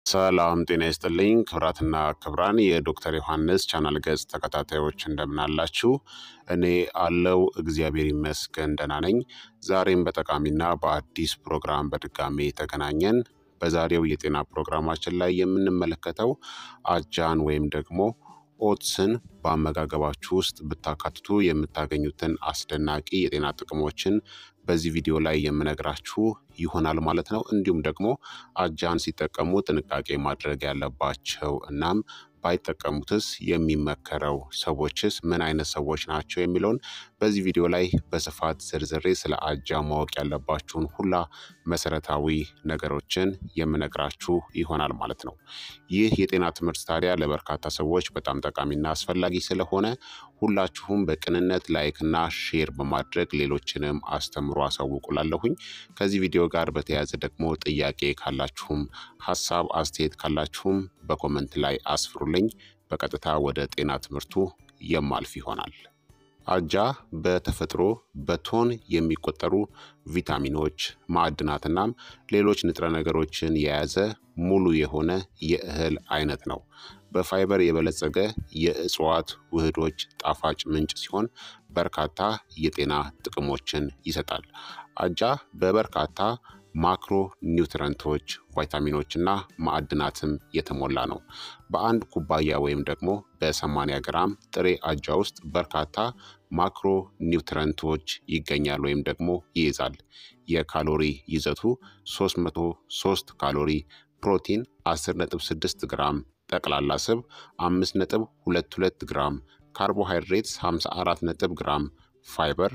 ሰላም ጤና ይስጥልኝ ክብራትና ክብራን የዶክተር ዮሐንስ ቻናል ገጽ ተከታታዮች እንደምናላችሁ። እኔ አለው እግዚአብሔር ይመስገን ደህና ነኝ። ዛሬም በጠቃሚና በአዲስ ፕሮግራም በድጋሜ ተገናኘን። በዛሬው የጤና ፕሮግራማችን ላይ የምንመለከተው አጃን ወይም ደግሞ ኦትስን በአመጋገባችሁ ውስጥ ብታካትቱ የምታገኙትን አስደናቂ የጤና ጥቅሞችን በዚህ ቪዲዮ ላይ የምነግራችሁ ይሆናል ማለት ነው። እንዲሁም ደግሞ አጃን ሲጠቀሙ ጥንቃቄ ማድረግ ያለባቸው እናም ባይጠቀሙትስ የሚመከረው ሰዎችስ ምን አይነት ሰዎች ናቸው የሚለውን በዚህ ቪዲዮ ላይ በስፋት ዝርዝሬ ስለ አጃ ማወቅ ያለባችሁን ሁላ መሰረታዊ ነገሮችን የምነግራችሁ ይሆናል ማለት ነው። ይህ የጤና ትምህርት ታዲያ ለበርካታ ሰዎች በጣም ጠቃሚና አስፈላጊ ስለሆነ ሁላችሁም በቅንነት ላይክና ሼር በማድረግ ሌሎችንም አስተምሮ አሳውቁላለሁኝ። ከዚህ ቪዲዮ ጋር በተያያዘ ደግሞ ጥያቄ ካላችሁም ሀሳብ አስተያየት ካላችሁም በኮመንት ላይ አስፍሩልኝ። በቀጥታ ወደ ጤና ትምህርቱ የማልፍ ይሆናል። አጃ በተፈጥሮ በቶን የሚቆጠሩ ቪታሚኖች፣ ማዕድናትናም ሌሎች ንጥረ ነገሮችን የያዘ ሙሉ የሆነ የእህል አይነት ነው። በፋይበር የበለጸገ የእጽዋት ውህዶች ጣፋጭ ምንጭ ሲሆን በርካታ የጤና ጥቅሞችን ይሰጣል። አጃ በበርካታ ማክሮ ኒውትረንቶች፣ ቫይታሚኖችና ማዕድናትም የተሞላ ነው። በአንድ ኩባያ ወይም ደግሞ በ80 ግራም ጥሬ አጃ ውስጥ በርካታ ማክሮ ኒውትረንቶች ይገኛል ወይም ደግሞ ይይዛል። የካሎሪ ይዘቱ 303 ካሎሪ፣ ፕሮቲን 10.6 ግራም፣ ጠቅላላ ስብ 5.22 ግራም፣ ካርቦሃይድሬትስ 54 ግራም፣ ፋይበር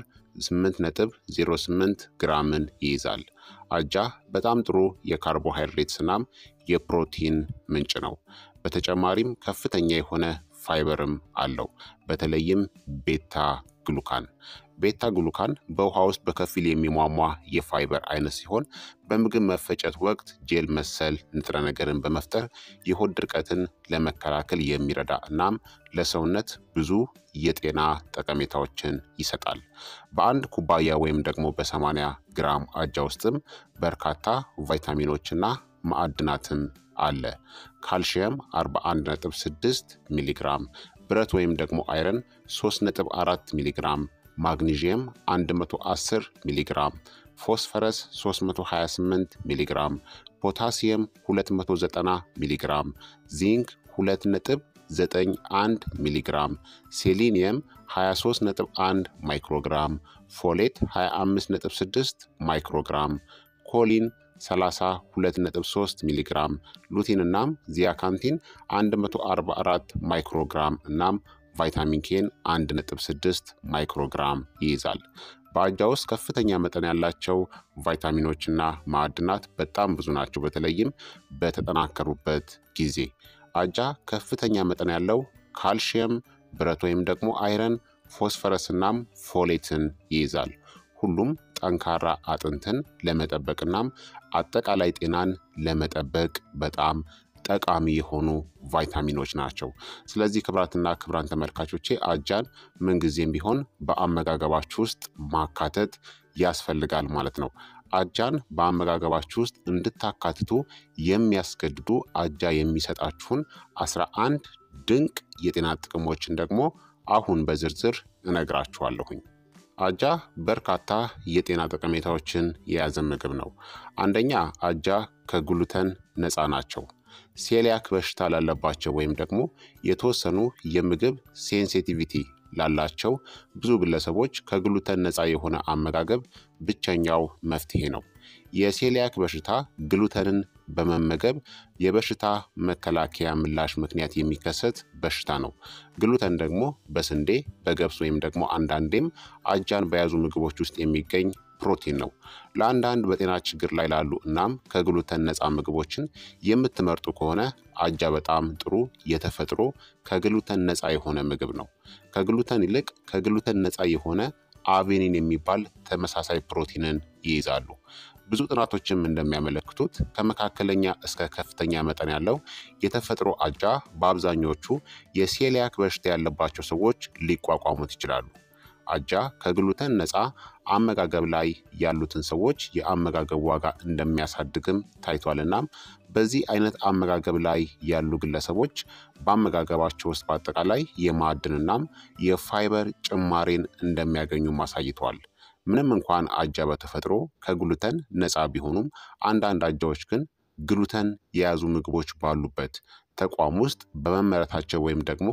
8.08 ግራምን ይይዛል። አጃ በጣም ጥሩ የካርቦሃይድሬትስ እናም የፕሮቲን ምንጭ ነው። በተጨማሪም ከፍተኛ የሆነ ፋይበርም አለው። በተለይም ቤታ ግሉካን ቤታ ግሉካን በውሃ ውስጥ በከፊል የሚሟሟ የፋይበር አይነት ሲሆን በምግብ መፈጨት ወቅት ጄል መሰል ንጥረ ነገርን በመፍጠር የሆድ ድርቀትን ለመከላከል የሚረዳ እናም ለሰውነት ብዙ የጤና ጠቀሜታዎችን ይሰጣል። በአንድ ኩባያ ወይም ደግሞ በ80 ግራም አጃ ውስጥም በርካታ ቫይታሚኖችና ማዕድናትም አለ። ካልሽየም 41.6 ሚሊግራም፣ ብረት ወይም ደግሞ አይረን 3.4 ሚሊግራም፣ ማግኒዥየም 110 ሚሊግራም፣ ፎስፈረስ 328 ሚሊግራም፣ ፖታሲየም 290 ሚሊግራም፣ ዚንክ 2.91 ሚሊግራም፣ ሴሊኒየም 23.1 ማይክሮግራም፣ ፎሌት 25.6 ማይክሮግራም፣ ኮሊን 32.3 ሚሊግራም ሉቲን እናም ዚያካንቲን 144 ማይክሮግራም እናም ቫይታሚን ኬን 1.6 ማይክሮግራም ይይዛል። በአጃ ውስጥ ከፍተኛ መጠን ያላቸው ቫይታሚኖችና ማዕድናት በጣም ብዙ ናቸው። በተለይም በተጠናከሩበት ጊዜ አጃ ከፍተኛ መጠን ያለው ካልሽየም፣ ብረት ወይም ደግሞ አይረን፣ ፎስፈረስ እናም ፎሌትን ይይዛል። ሁሉም ጠንካራ አጥንትን ለመጠበቅናም አጠቃላይ ጤናን ለመጠበቅ በጣም ጠቃሚ የሆኑ ቫይታሚኖች ናቸው። ስለዚህ ክብራትና ክብራን ተመልካቾቼ አጃን ምንጊዜም ቢሆን በአመጋገባችሁ ውስጥ ማካተት ያስፈልጋል ማለት ነው። አጃን በአመጋገባችሁ ውስጥ እንድታካትቱ የሚያስገድዱ አጃ የሚሰጣችሁን አስራ አንድ ድንቅ የጤና ጥቅሞችን ደግሞ አሁን በዝርዝር እነግራችኋለሁኝ። አጃ በርካታ የጤና ጠቀሜታዎችን የያዘ ምግብ ነው። አንደኛ አጃ ከግሉተን ነፃ ናቸው። ሴሊያክ በሽታ ላለባቸው ወይም ደግሞ የተወሰኑ የምግብ ሴንሲቲቪቲ ላላቸው ብዙ ግለሰቦች ከግሉተን ነፃ የሆነ አመጋገብ ብቸኛው መፍትሄ ነው። የሴሊያክ በሽታ ግሉተንን በመመገብ የበሽታ መከላከያ ምላሽ ምክንያት የሚከሰት በሽታ ነው። ግሉተን ደግሞ በስንዴ በገብስ ወይም ደግሞ አንዳንዴም አጃን በያዙ ምግቦች ውስጥ የሚገኝ ፕሮቲን ነው። ለአንዳንድ በጤና ችግር ላይ ላሉ እናም ከግሉተን ነፃ ምግቦችን የምትመርጡ ከሆነ አጃ በጣም ጥሩ የተፈጥሮ ከግሉተን ነፃ የሆነ ምግብ ነው። ከግሉተን ይልቅ ከግሉተን ነፃ የሆነ አቬኒን የሚባል ተመሳሳይ ፕሮቲንን ይይዛሉ። ብዙ ጥናቶችም እንደሚያመለክቱት ከመካከለኛ እስከ ከፍተኛ መጠን ያለው የተፈጥሮ አጃ በአብዛኞቹ የሴሊያክ በሽታ ያለባቸው ሰዎች ሊቋቋሙት ይችላሉ። አጃ ከግሉተን ነፃ አመጋገብ ላይ ያሉትን ሰዎች የአመጋገብ ዋጋ እንደሚያሳድግም ታይቷል። እናም በዚህ አይነት አመጋገብ ላይ ያሉ ግለሰቦች በአመጋገባቸው ውስጥ በአጠቃላይ የማዕድንናም የፋይበር ጭማሬን እንደሚያገኙም አሳይተዋል። ምንም እንኳን አጃ በተፈጥሮ ከግሉተን ነፃ ቢሆኑም አንዳንድ አጃዎች ግን ግሉተን የያዙ ምግቦች ባሉበት ተቋም ውስጥ በመመረታቸው ወይም ደግሞ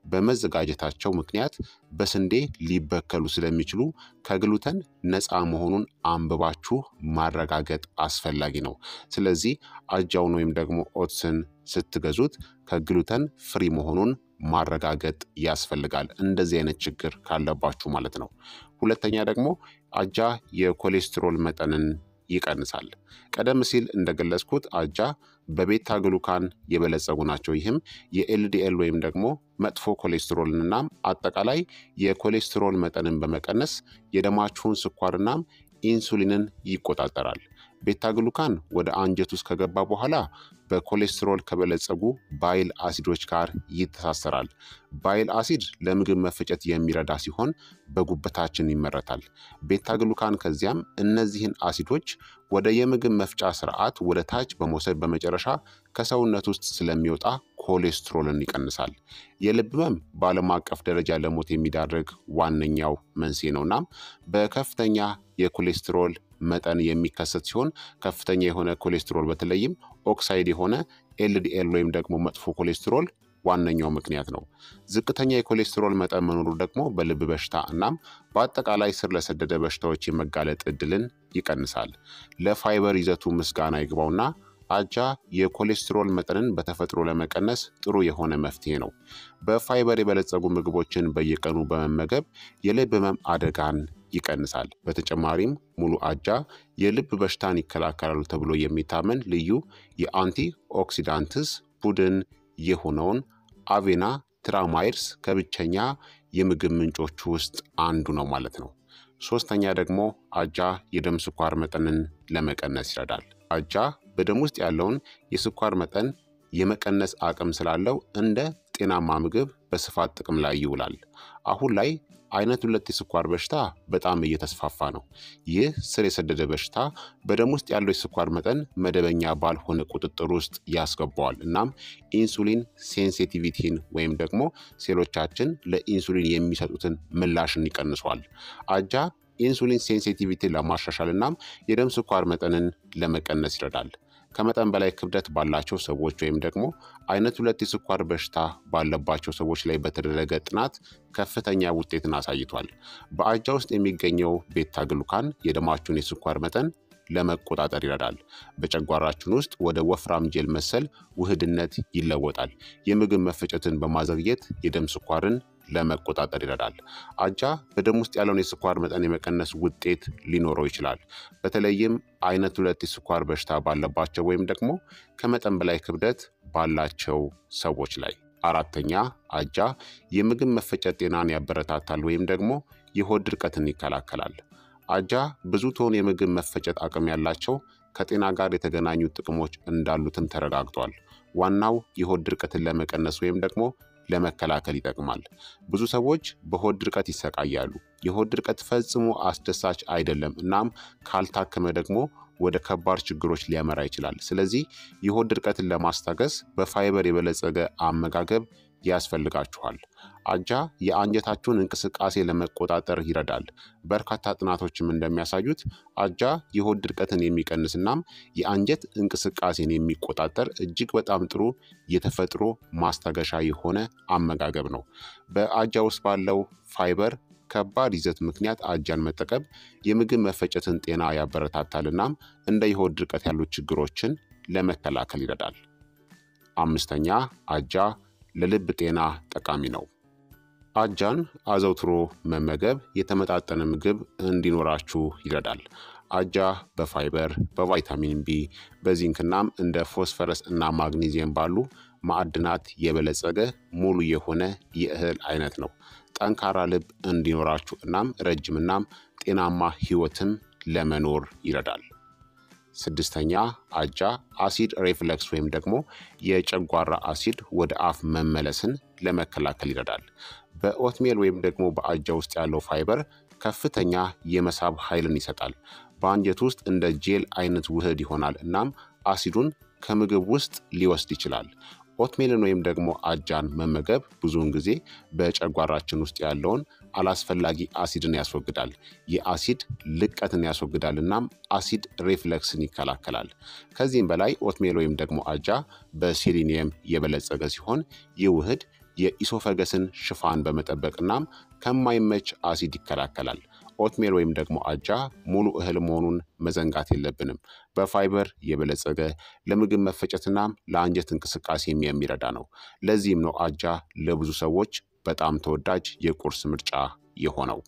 በመዘጋጀታቸው ምክንያት በስንዴ ሊበከሉ ስለሚችሉ ከግሉተን ነፃ መሆኑን አንብባችሁ ማረጋገጥ አስፈላጊ ነው። ስለዚህ አጃውን ወይም ደግሞ ኦትስን ስትገዙት ከግሉተን ፍሪ መሆኑን ማረጋገጥ ያስፈልጋል። እንደዚህ አይነት ችግር ካለባችሁ ማለት ነው። ሁለተኛ ደግሞ አጃ የኮሌስትሮል መጠንን ይቀንሳል። ቀደም ሲል እንደገለጽኩት አጃ በቤታ ግሉካን የበለጸጉ ናቸው። ይህም የኤልዲኤል ወይም ደግሞ መጥፎ ኮሌስትሮልንናም አጠቃላይ የኮሌስትሮል መጠንን በመቀነስ የደማችሁን ስኳርናም ኢንሱሊንን ይቆጣጠራል። ቤታ ግሉካን ወደ አንጀት ውስጥ ከገባ በኋላ በኮሌስትሮል ከበለጸጉ ባይል አሲዶች ጋር ይተሳሰራል። ባይል አሲድ ለምግብ መፈጨት የሚረዳ ሲሆን በጉበታችን ይመረታል። ቤታ ግሉካን ከዚያም እነዚህን አሲዶች ወደ የምግብ መፍጫ ስርዓት ወደ ታች በመውሰድ በመጨረሻ ከሰውነት ውስጥ ስለሚወጣ ኮሌስትሮልን ይቀንሳል። የልብ ህመም በዓለም አቀፍ ደረጃ ለሞት የሚዳርግ ዋነኛው መንስኤ ነው። እናም በከፍተኛ የኮሌስትሮል መጠን የሚከሰት ሲሆን ከፍተኛ የሆነ ኮሌስትሮል በተለይም ኦክሳይድ የሆነ ኤልዲኤል ወይም ደግሞ መጥፎ ኮሌስትሮል ዋነኛው ምክንያት ነው። ዝቅተኛ የኮሌስትሮል መጠን መኖሩ ደግሞ በልብ በሽታ እናም በአጠቃላይ ስር ለሰደደ በሽታዎች የመጋለጥ እድልን ይቀንሳል። ለፋይበር ይዘቱ ምስጋና ይግባውና አጃ የኮሌስትሮል መጠንን በተፈጥሮ ለመቀነስ ጥሩ የሆነ መፍትሄ ነው። በፋይበር የበለጸጉ ምግቦችን በየቀኑ በመመገብ የልብ ህመም አደጋን ይቀንሳል። በተጨማሪም ሙሉ አጃ የልብ በሽታን ይከላከላሉ ተብሎ የሚታመን ልዩ የአንቲ ኦክሲዳንትስ ቡድን የሆነውን አቬና ትራማይድስ ከብቸኛ የምግብ ምንጮቹ ውስጥ አንዱ ነው ማለት ነው። ሶስተኛ ደግሞ አጃ የደም ስኳር መጠንን ለመቀነስ ይረዳል። አጃ በደም ውስጥ ያለውን የስኳር መጠን የመቀነስ አቅም ስላለው እንደ ጤናማ ምግብ በስፋት ጥቅም ላይ ይውላል። አሁን ላይ አይነት ሁለት የስኳር በሽታ በጣም እየተስፋፋ ነው። ይህ ስር የሰደደ በሽታ በደም ውስጥ ያለው የስኳር መጠን መደበኛ ባልሆነ ቁጥጥር ውስጥ ያስገባዋል። እናም ኢንሱሊን ሴንሲቲቪቲን ወይም ደግሞ ሴሎቻችን ለኢንሱሊን የሚሰጡትን ምላሽን ይቀንሷል። አጃ ኢንሱሊን ሴንሲቲቪቲን ለማሻሻል እናም የደም ስኳር መጠንን ለመቀነስ ይረዳል። ከመጠን በላይ ክብደት ባላቸው ሰዎች ወይም ደግሞ አይነት ሁለት የስኳር በሽታ ባለባቸው ሰዎች ላይ በተደረገ ጥናት ከፍተኛ ውጤትን አሳይቷል። በአጃ ውስጥ የሚገኘው ቤታ ግሉካን የደማችሁን የስኳር መጠን ለመቆጣጠር ይረዳል። በጨጓራችን ውስጥ ወደ ወፍራም ጄል መሰል ውህድነት ይለወጣል። የምግብ መፈጨትን በማዘግየት የደም ስኳርን ለመቆጣጠር ይረዳል። አጃ በደም ውስጥ ያለውን የስኳር መጠን የመቀነስ ውጤት ሊኖረው ይችላል። በተለይም አይነት ሁለት የስኳር በሽታ ባለባቸው ወይም ደግሞ ከመጠን በላይ ክብደት ባላቸው ሰዎች ላይ። አራተኛ አጃ የምግብ መፈጨት ጤናን ያበረታታል ወይም ደግሞ የሆድ ድርቀትን ይከላከላል። አጃ ብዙ ቶን የምግብ መፈጨት አቅም ያላቸው ከጤና ጋር የተገናኙ ጥቅሞች እንዳሉትም ተረጋግጧል። ዋናው የሆድ ድርቀትን ለመቀነስ ወይም ደግሞ ለመከላከል ይጠቅማል። ብዙ ሰዎች በሆድ ድርቀት ይሰቃያሉ። የሆድ ድርቀት ፈጽሞ አስደሳች አይደለም፣ እናም ካልታከመ ደግሞ ወደ ከባድ ችግሮች ሊያመራ ይችላል። ስለዚህ የሆድ ድርቀትን ለማስታገስ በፋይበር የበለጸገ አመጋገብ ያስፈልጋችኋል። አጃ የአንጀታችሁን እንቅስቃሴ ለመቆጣጠር ይረዳል። በርካታ ጥናቶችም እንደሚያሳዩት አጃ የሆድ ድርቀትን የሚቀንስ እናም የአንጀት እንቅስቃሴን የሚቆጣጠር እጅግ በጣም ጥሩ የተፈጥሮ ማስታገሻ የሆነ አመጋገብ ነው። በአጃ ውስጥ ባለው ፋይበር ከባድ ይዘት ምክንያት አጃን መጠቀም የምግብ መፈጨትን ጤና ያበረታታል እናም እንደ የሆድ ድርቀት ያሉ ችግሮችን ለመከላከል ይረዳል። አምስተኛ አጃ ለልብ ጤና ጠቃሚ ነው። አጃን አዘውትሮ መመገብ የተመጣጠነ ምግብ እንዲኖራችሁ ይረዳል። አጃ በፋይበር፣ በቫይታሚን ቢ፣ በዚንክናም እንደ ፎስፈረስ እና ማግኒዚየም ባሉ ማዕድናት የበለጸገ ሙሉ የሆነ የእህል አይነት ነው። ጠንካራ ልብ እንዲኖራችሁ እናም ረጅምናም ጤናማ ህይወትም ለመኖር ይረዳል። ስድስተኛ አጃ አሲድ ሬፍለክስ ወይም ደግሞ የጨጓራ አሲድ ወደ አፍ መመለስን ለመከላከል ይረዳል። በኦትሜል ወይም ደግሞ በአጃ ውስጥ ያለው ፋይበር ከፍተኛ የመሳብ ኃይልን ይሰጣል። በአንጀት ውስጥ እንደ ጄል አይነት ውህድ ይሆናል እናም አሲዱን ከምግብ ውስጥ ሊወስድ ይችላል። ኦትሜልን ወይም ደግሞ አጃን መመገብ ብዙውን ጊዜ በጨጓራችን ውስጥ ያለውን አላስፈላጊ አሲድን ያስወግዳል። የአሲድ ልቀትን ያስወግዳል እናም አሲድ ሬፍለክስን ይከላከላል። ከዚህም በላይ ኦትሜል ወይም ደግሞ አጃ በሴሊኒየም የበለጸገ ሲሆን ይህ ውህድ የኢሶፈገስን ሽፋን በመጠበቅ እናም ከማይመች አሲድ ይከላከላል። ኦትሜል ወይም ደግሞ አጃ ሙሉ እህል መሆኑን መዘንጋት የለብንም። በፋይበር የበለጸገ ለምግብ መፈጨትናም ለአንጀት እንቅስቃሴም የሚረዳ ነው። ለዚህም ነው አጃ ለብዙ ሰዎች በጣም ተወዳጅ የቁርስ ምርጫ የሆነው።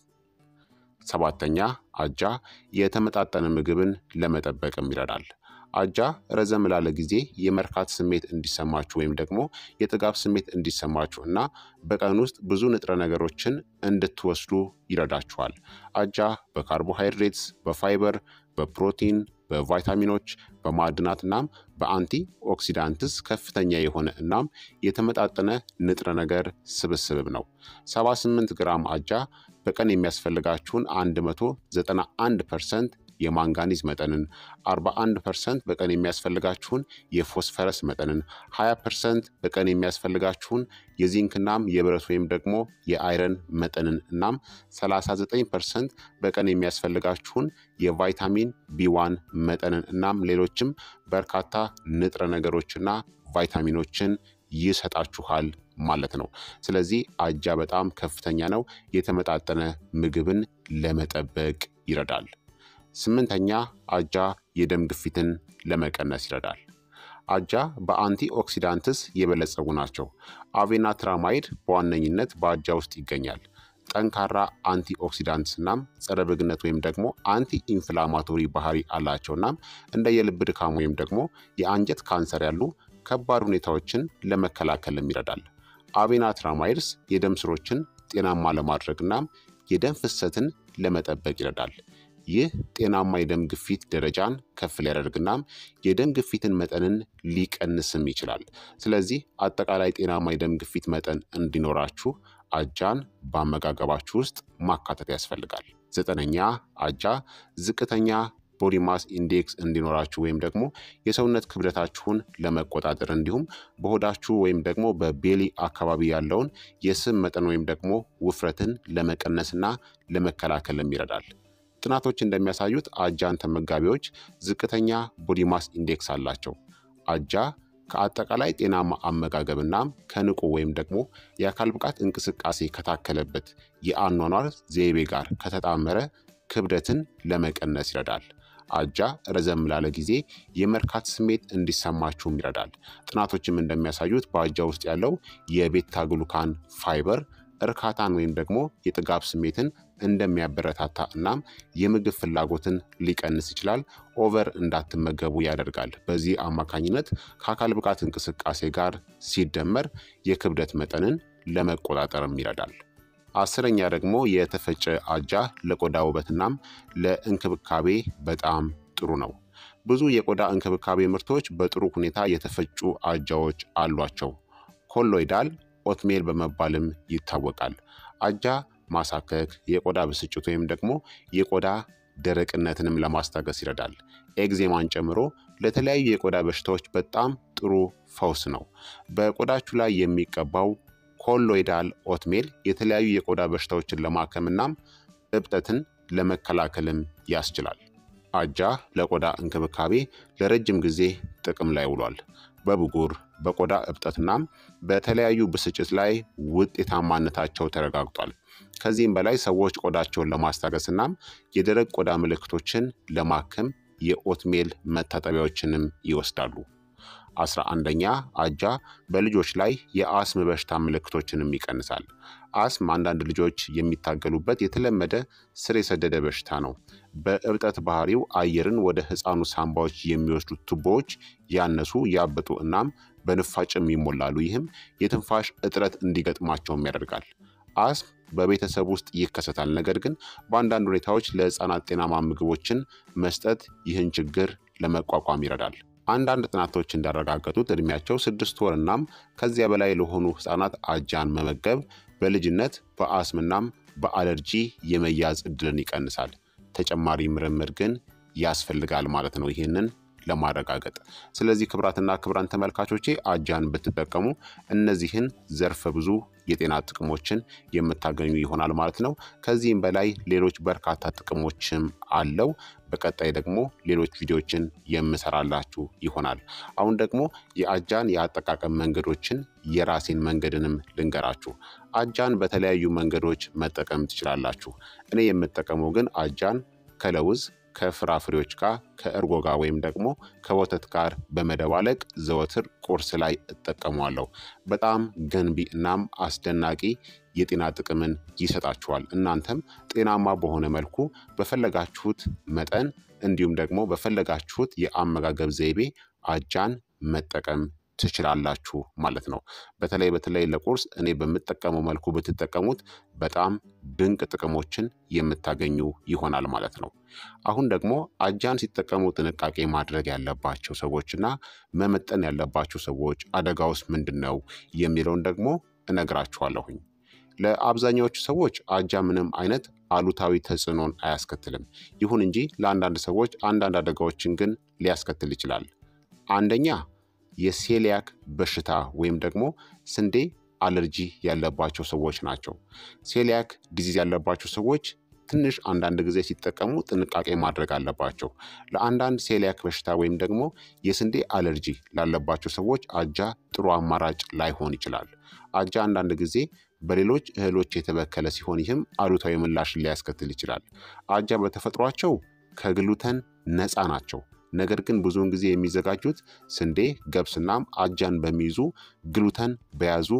ሰባተኛ አጃ የተመጣጠነ ምግብን ለመጠበቅም ይረዳል። አጃ ረዘም ላለ ጊዜ የመርካት ስሜት እንዲሰማችሁ ወይም ደግሞ የጥጋብ ስሜት እንዲሰማችሁ እና በቀን ውስጥ ብዙ ንጥረ ነገሮችን እንድትወስዱ ይረዳችኋል። አጃ በካርቦሃይድሬትስ፣ በፋይበር፣ በፕሮቲን፣ በቫይታሚኖች፣ በማዕድናት እናም በአንቲ ኦክሲዳንትስ ከፍተኛ የሆነ እናም የተመጣጠነ ንጥረ ነገር ስብስብ ነው። 78 ግራም አጃ በቀን የሚያስፈልጋችሁን 191 ፐርሰንት የማንጋኒዝ መጠንን 41 ፐርሰንት በቀን የሚያስፈልጋችሁን የፎስፈረስ መጠንን 20 ፐርሰንት በቀን የሚያስፈልጋችሁን የዚንክናም የብረት ወይም ደግሞ የአይረን መጠንን እናም 39 ፐርሰንት በቀን የሚያስፈልጋችሁን የቫይታሚን ቢዋን መጠንን እናም ሌሎችም በርካታ ንጥረ ነገሮችና ቫይታሚኖችን ይሰጣችኋል ማለት ነው። ስለዚህ አጃ በጣም ከፍተኛ ነው። የተመጣጠነ ምግብን ለመጠበቅ ይረዳል። ስምንተኛ አጃ የደም ግፊትን ለመቀነስ ይረዳል። አጃ በአንቲ ኦክሲዳንትስ የበለጸጉ ናቸው። አቬናትራማይድ በዋነኝነት በአጃ ውስጥ ይገኛል። ጠንካራ አንቲ ኦክሲዳንትስ እናም ጸረ ብግነት ወይም ደግሞ አንቲ ኢንፍላማቶሪ ባህሪ አላቸው እናም እንደ የልብ ድካም ወይም ደግሞ የአንጀት ካንሰር ያሉ ከባድ ሁኔታዎችን ለመከላከልም ይረዳል። አቬናትራማይድስ የደም ስሮችን ጤናማ ለማድረግ እናም የደም ፍሰትን ለመጠበቅ ይረዳል። ይህ ጤናማ የደም ግፊት ደረጃን ከፍ ሊያደርግናም የደም ግፊትን መጠንን ሊቀንስም ይችላል። ስለዚህ አጠቃላይ ጤናማ የደም ግፊት መጠን እንዲኖራችሁ አጃን በአመጋገባችሁ ውስጥ ማካተት ያስፈልጋል። ዘጠነኛ አጃ ዝቅተኛ ቦዲ ማስ ኢንዴክስ እንዲኖራችሁ ወይም ደግሞ የሰውነት ክብደታችሁን ለመቆጣጠር እንዲሁም በሆዳችሁ ወይም ደግሞ በቤሊ አካባቢ ያለውን የስብ መጠን ወይም ደግሞ ውፍረትን ለመቀነስና ለመከላከልም ይረዳል። ጥናቶች እንደሚያሳዩት አጃን ተመጋቢዎች ዝቅተኛ ቦዲ ማስ ኢንዴክስ አላቸው። አጃ ከአጠቃላይ ጤናማ አመጋገብና ከንቁ ወይም ደግሞ የአካል ብቃት እንቅስቃሴ ከታከለበት የአኗኗር ዘይቤ ጋር ከተጣመረ ክብደትን ለመቀነስ ይረዳል። አጃ ረዘም ላለ ጊዜ የመርካት ስሜት እንዲሰማችሁም ይረዳል። ጥናቶችም እንደሚያሳዩት በአጃ ውስጥ ያለው የቤታ ግሉካን ፋይበር እርካታን ወይም ደግሞ የጥጋብ ስሜትን እንደሚያበረታታ እናም የምግብ ፍላጎትን ሊቀንስ ይችላል። ኦቨር እንዳትመገቡ ያደርጋል። በዚህ አማካኝነት ከአካል ብቃት እንቅስቃሴ ጋር ሲደመር የክብደት መጠንን ለመቆጣጠርም ይረዳል። አስረኛ ደግሞ የተፈጨ አጃ ለቆዳ ውበትናም ለእንክብካቤ በጣም ጥሩ ነው። ብዙ የቆዳ እንክብካቤ ምርቶች በጥሩ ሁኔታ የተፈጩ አጃዎች አሏቸው። ኮሎይዳል ኦትሜል በመባልም ይታወቃል። አጃ ማሳከክ፣ የቆዳ ብስጭት ወይም ደግሞ የቆዳ ደረቅነትንም ለማስታገስ ይረዳል። ኤግዜማን ጨምሮ ለተለያዩ የቆዳ በሽታዎች በጣም ጥሩ ፈውስ ነው። በቆዳችሁ ላይ የሚቀባው ኮሎይዳል ኦትሜል የተለያዩ የቆዳ በሽታዎችን ለማከምናም እብጠትን ለመከላከልም ያስችላል። አጃ ለቆዳ እንክብካቤ ለረጅም ጊዜ ጥቅም ላይ ውሏል። በብጉር በቆዳ እብጠትናም በተለያዩ ብስጭት ላይ ውጤታማነታቸው ተረጋግጧል። ከዚህም በላይ ሰዎች ቆዳቸውን ለማስታገስናም የደረቅ ቆዳ ምልክቶችን ለማከም የኦትሜል መታጠቢያዎችንም ይወስዳሉ። አስራ አንደኛ አጃ በልጆች ላይ የአስም በሽታ ምልክቶችንም ይቀንሳል። አስም አንዳንድ ልጆች የሚታገሉበት የተለመደ ስር የሰደደ በሽታ ነው። በእብጠት ባህሪው አየርን ወደ ሕፃኑ ሳምባዎች የሚወስዱት ቱቦዎች ያነሱ፣ ያበጡ እናም በንፋጭም ይሞላሉ። ይህም የትንፋሽ እጥረት እንዲገጥማቸውም ያደርጋል። አስም በቤተሰብ ውስጥ ይከሰታል። ነገር ግን በአንዳንድ ሁኔታዎች ለሕፃናት ጤናማ ምግቦችን መስጠት ይህን ችግር ለመቋቋም ይረዳል። አንዳንድ ጥናቶች እንዳረጋገጡት እድሜያቸው ስድስት ወር እናም ከዚያ በላይ ለሆኑ ህጻናት አጃን መመገብ በልጅነት በአስምናም በአለርጂ የመያዝ እድልን ይቀንሳል። ተጨማሪ ምርምር ግን ያስፈልጋል ማለት ነው ይህንን ለማረጋገጥ። ስለዚህ ክብራትና ክብራን ተመልካቾቼ አጃን ብትጠቀሙ እነዚህን ዘርፈ ብዙ የጤና ጥቅሞችን የምታገኙ ይሆናል ማለት ነው። ከዚህም በላይ ሌሎች በርካታ ጥቅሞችም አለው። በቀጣይ ደግሞ ሌሎች ቪዲዮችን የምሰራላችሁ ይሆናል። አሁን ደግሞ የአጃን የአጠቃቀም መንገዶችን የራሴን መንገድንም ልንገራችሁ። አጃን በተለያዩ መንገዶች መጠቀም ትችላላችሁ። እኔ የምጠቀመው ግን አጃን ከለውዝ ከፍራፍሬዎች ጋር ከእርጎ ጋር ወይም ደግሞ ከወተት ጋር በመደባለቅ ዘወትር ቁርስ ላይ እጠቀሟለሁ። በጣም ገንቢ እናም አስደናቂ የጤና ጥቅምን ይሰጣችኋል። እናንተም ጤናማ በሆነ መልኩ በፈለጋችሁት መጠን እንዲሁም ደግሞ በፈለጋችሁት የአመጋገብ ዘይቤ አጃን መጠቀም ትችላላችሁ ማለት ነው። በተለይ በተለይ ለቁርስ እኔ በምጠቀመው መልኩ ብትጠቀሙት በጣም ድንቅ ጥቅሞችን የምታገኙ ይሆናል ማለት ነው። አሁን ደግሞ አጃን ሲጠቀሙ ጥንቃቄ ማድረግ ያለባቸው ሰዎች እና መመጠን ያለባቸው ሰዎች አደጋ ውስጥ ምንድን ነው የሚለውን ደግሞ እነግራችኋለሁኝ። ለአብዛኛዎቹ ሰዎች አጃ ምንም አይነት አሉታዊ ተጽዕኖን አያስከትልም። ይሁን እንጂ ለአንዳንድ ሰዎች አንዳንድ አደጋዎችን ግን ሊያስከትል ይችላል። አንደኛ የሴሊያክ በሽታ ወይም ደግሞ ስንዴ አለርጂ ያለባቸው ሰዎች ናቸው። ሴሊያክ ዲዚዝ ያለባቸው ሰዎች ትንሽ አንዳንድ ጊዜ ሲጠቀሙ ጥንቃቄ ማድረግ አለባቸው። ለአንዳንድ ሴሊያክ በሽታ ወይም ደግሞ የስንዴ አለርጂ ላለባቸው ሰዎች አጃ ጥሩ አማራጭ ላይሆን ይችላል። አጃ አንዳንድ ጊዜ በሌሎች እህሎች የተበከለ ሲሆን ይህም አሉታዊ ምላሽን ሊያስከትል ይችላል። አጃ በተፈጥሯቸው ከግሉተን ነፃ ናቸው። ነገር ግን ብዙውን ጊዜ የሚዘጋጁት ስንዴ፣ ገብስናም አጃን በሚይዙ ግሉተን በያዙ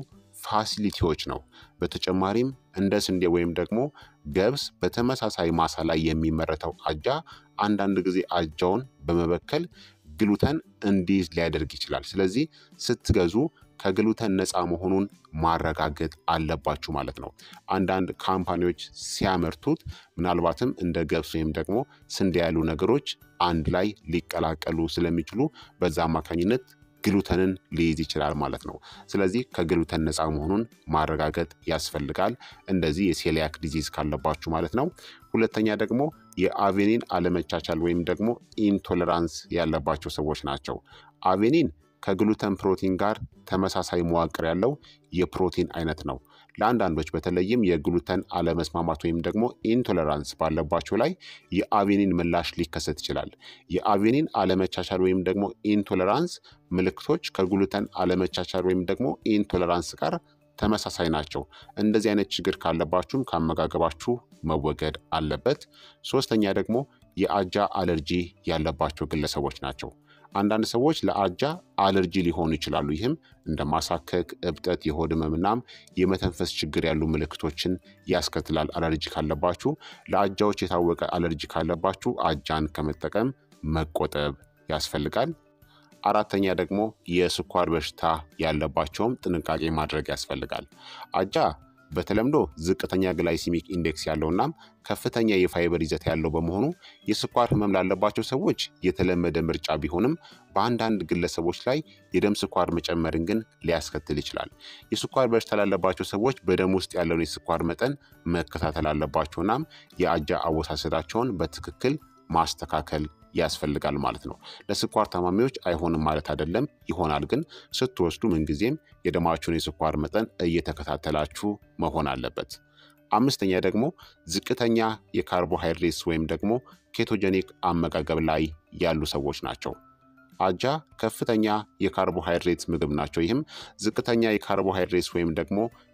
ፋሲሊቲዎች ነው። በተጨማሪም እንደ ስንዴ ወይም ደግሞ ገብስ በተመሳሳይ ማሳ ላይ የሚመረተው አጃ አንዳንድ ጊዜ አጃውን በመበከል ግሉተን እንዲይዝ ሊያደርግ ይችላል። ስለዚህ ስትገዙ ከግሉተን ነፃ መሆኑን ማረጋገጥ አለባችሁ ማለት ነው። አንዳንድ ካምፓኒዎች ሲያመርቱት ምናልባትም እንደ ገብስ ወይም ደግሞ ስንዴ ያሉ ነገሮች አንድ ላይ ሊቀላቀሉ ስለሚችሉ በዛ አማካኝነት ግሉተንን ሊይዝ ይችላል ማለት ነው። ስለዚህ ከግሉተን ነፃ መሆኑን ማረጋገጥ ያስፈልጋል፣ እንደዚህ የሴሊያክ ዲዚዝ ካለባችሁ ማለት ነው። ሁለተኛ ደግሞ የአቬኒን አለመቻቻል ወይም ደግሞ ኢንቶለራንስ ያለባቸው ሰዎች ናቸው። አቬኒን ከግሉተን ፕሮቲን ጋር ተመሳሳይ መዋቅር ያለው የፕሮቲን አይነት ነው። ለአንዳንዶች በተለይም የግሉተን አለመስማማት ወይም ደግሞ ኢንቶለራንስ ባለባቸው ላይ የአቬኒን ምላሽ ሊከሰት ይችላል። የአቬኒን አለመቻቻል ወይም ደግሞ ኢንቶለራንስ ምልክቶች ከግሉተን አለመቻቻል ወይም ደግሞ ኢንቶለራንስ ጋር ተመሳሳይ ናቸው። እንደዚህ አይነት ችግር ካለባችሁም ከአመጋገባችሁ መወገድ አለበት። ሶስተኛ ደግሞ የአጃ አለርጂ ያለባቸው ግለሰቦች ናቸው። አንዳንድ ሰዎች ለአጃ አለርጂ ሊሆኑ ይችላሉ። ይህም እንደ ማሳከክ፣ እብጠት፣ የሆድ ህመምናም የመተንፈስ ችግር ያሉ ምልክቶችን ያስከትላል። አለርጂ ካለባችሁ ለአጃዎች የታወቀ አለርጂ ካለባችሁ አጃን ከመጠቀም መቆጠብ ያስፈልጋል። አራተኛ ደግሞ የስኳር በሽታ ያለባቸውም ጥንቃቄ ማድረግ ያስፈልጋል። አጃ በተለምዶ ዝቅተኛ ግላይሲሚክ ኢንዴክስ ያለውናም ከፍተኛ የፋይበር ይዘት ያለው በመሆኑ የስኳር ህመም ላለባቸው ሰዎች የተለመደ ምርጫ ቢሆንም በአንዳንድ ግለሰቦች ላይ የደም ስኳር መጨመርን ግን ሊያስከትል ይችላል። የስኳር በሽታ ላለባቸው ሰዎች በደም ውስጥ ያለውን የስኳር መጠን መከታተል አለባቸውናም የአጃ አወሳሰዳቸውን በትክክል ማስተካከል ያስፈልጋል ማለት ነው። ለስኳር ታማሚዎች አይሆንም ማለት አይደለም፣ ይሆናል። ግን ስትወስዱ ምንጊዜም የደማችሁን የስኳር መጠን እየተከታተላችሁ መሆን አለበት። አምስተኛ ደግሞ ዝቅተኛ የካርቦሃይድሬትስ ወይም ደግሞ ኬቶጀኒክ አመጋገብ ላይ ያሉ ሰዎች ናቸው። አጃ ከፍተኛ የካርቦሃይድሬትስ ምግብ ናቸው። ይህም ዝቅተኛ የካርቦሃይድሬትስ ወይም ደግሞ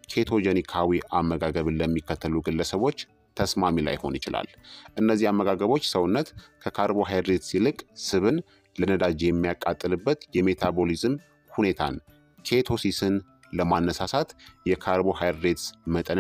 ኬቶጀኒካዊ አመጋገብን ለሚከተሉ ግለሰቦች ተስማሚ ላይሆን ይችላል። እነዚህ አመጋገቦች ሰውነት ከካርቦሃይድሬትስ ይልቅ ስብን ለነዳጅ የሚያቃጥልበት የሜታቦሊዝም ሁኔታን ኬቶሲስን ለማነሳሳት የካርቦሃይድሬትስ መጠንን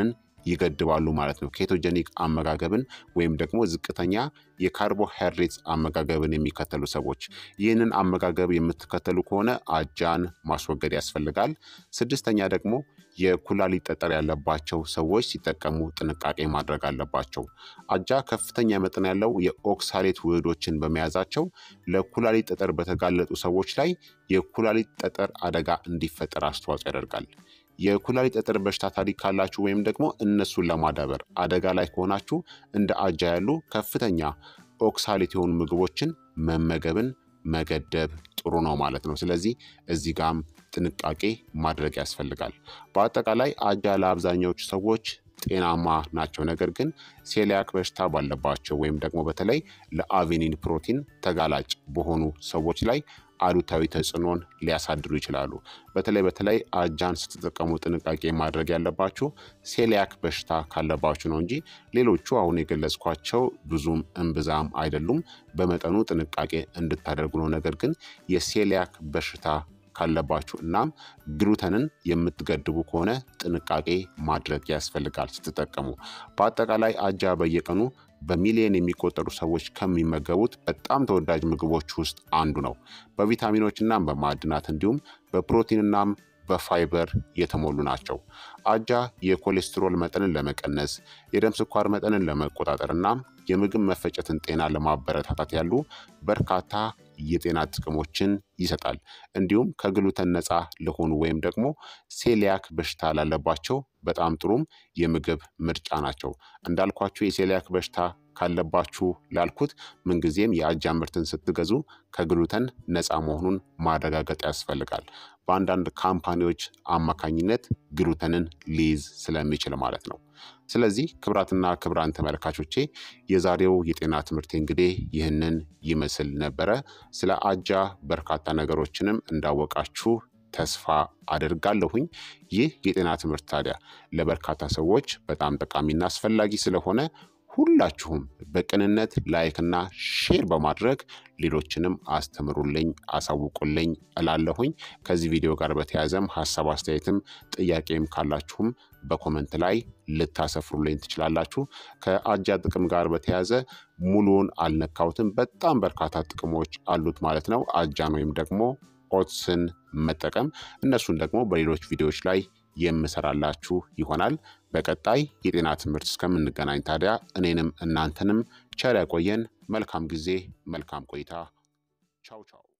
ይገድባሉ ማለት ነው። ኬቶጀኒክ አመጋገብን ወይም ደግሞ ዝቅተኛ የካርቦሃይድሬት አመጋገብን የሚከተሉ ሰዎች ይህንን አመጋገብ የምትከተሉ ከሆነ አጃን ማስወገድ ያስፈልጋል። ስድስተኛ ደግሞ የኩላሊት ጠጠር ያለባቸው ሰዎች ሲጠቀሙ ጥንቃቄ ማድረግ አለባቸው። አጃ ከፍተኛ መጠን ያለው የኦክሳሌት ውህዶችን በመያዛቸው ለኩላሊት ጠጠር በተጋለጡ ሰዎች ላይ የኩላሊት ጠጠር አደጋ እንዲፈጠር አስተዋጽኦ ያደርጋል። የኩላሊት ጠጠር በሽታ ታሪክ ካላችሁ ወይም ደግሞ እነሱን ለማዳበር አደጋ ላይ ከሆናችሁ እንደ አጃ ያሉ ከፍተኛ ኦክሳሌት የሆኑ ምግቦችን መመገብን መገደብ ጥሩ ነው ማለት ነው። ስለዚህ እዚህ ጋም ጥንቃቄ ማድረግ ያስፈልጋል። በአጠቃላይ አጃ ለአብዛኛዎቹ ሰዎች ጤናማ ናቸው። ነገር ግን ሴሊያክ በሽታ ባለባቸው ወይም ደግሞ በተለይ ለአቬኒን ፕሮቲን ተጋላጭ በሆኑ ሰዎች ላይ አሉታዊ ተጽዕኖን ሊያሳድሩ ይችላሉ። በተለይ በተለይ አጃን ስትጠቀሙ ጥንቃቄ ማድረግ ያለባችሁ ሴሊያክ በሽታ ካለባችሁ ነው እንጂ ሌሎቹ አሁን የገለጽኳቸው ብዙም እምብዛም አይደሉም። በመጠኑ ጥንቃቄ እንድታደርጉ ነው። ነገር ግን የሴሊያክ በሽታ ካለባችሁ እናም ግሉተንን የምትገድቡ ከሆነ ጥንቃቄ ማድረግ ያስፈልጋል ስትጠቀሙ። በአጠቃላይ አጃ በየቀኑ በሚሊዮን የሚቆጠሩ ሰዎች ከሚመገቡት በጣም ተወዳጅ ምግቦች ውስጥ አንዱ ነው። በቪታሚኖች እናም በማዕድናት እንዲሁም በፕሮቲንናም በፋይበር የተሞሉ ናቸው። አጃ የኮሌስትሮል መጠንን ለመቀነስ፣ የደም ስኳር መጠንን ለመቆጣጠር እናም የምግብ መፈጨትን ጤና ለማበረታታት ያሉ በርካታ የጤና ጥቅሞችን ይሰጣል። እንዲሁም ከግሉተን ነፃ ለሆኑ ወይም ደግሞ ሴሊያክ በሽታ ላለባቸው በጣም ጥሩም የምግብ ምርጫ ናቸው። እንዳልኳችሁ የሴሊያክ በሽታ ካለባችሁ ላልኩት ምንጊዜም የአጃ ምርትን ስትገዙ ከግሉተን ነፃ መሆኑን ማረጋገጥ ያስፈልጋል። በአንዳንድ ካምፓኒዎች አማካኝነት ግሉተንን ሊይዝ ስለሚችል ማለት ነው። ስለዚህ ክብራትና ክብራን ተመልካቾቼ የዛሬው የጤና ትምህርት እንግዲህ ይህንን ይመስል ነበረ። ስለ አጃ በርካታ ነገሮችንም እንዳወቃችሁ ተስፋ አደርጋለሁኝ። ይህ የጤና ትምህርት ታዲያ ለበርካታ ሰዎች በጣም ጠቃሚና አስፈላጊ ስለሆነ ሁላችሁም በቅንነት ላይክና ሼር በማድረግ ሌሎችንም አስተምሩልኝ፣ አሳውቁልኝ እላለሁኝ። ከዚህ ቪዲዮ ጋር በተያያዘም ሀሳብ አስተያየትም ጥያቄም ካላችሁም በኮመንት ላይ ልታሰፍሩልኝ ትችላላችሁ። ከአጃ ጥቅም ጋር በተያያዘ ሙሉውን አልነካሁትም። በጣም በርካታ ጥቅሞች አሉት ማለት ነው። አጃን ወይም ደግሞ ኦትስን መጠቀም እነሱን ደግሞ በሌሎች ቪዲዮዎች ላይ የምሰራላችሁ ይሆናል። በቀጣይ የጤና ትምህርት እስከምንገናኝ ታዲያ እኔንም እናንተንም ቸር ያቆየን። መልካም ጊዜ፣ መልካም ቆይታ። ቻው ቻው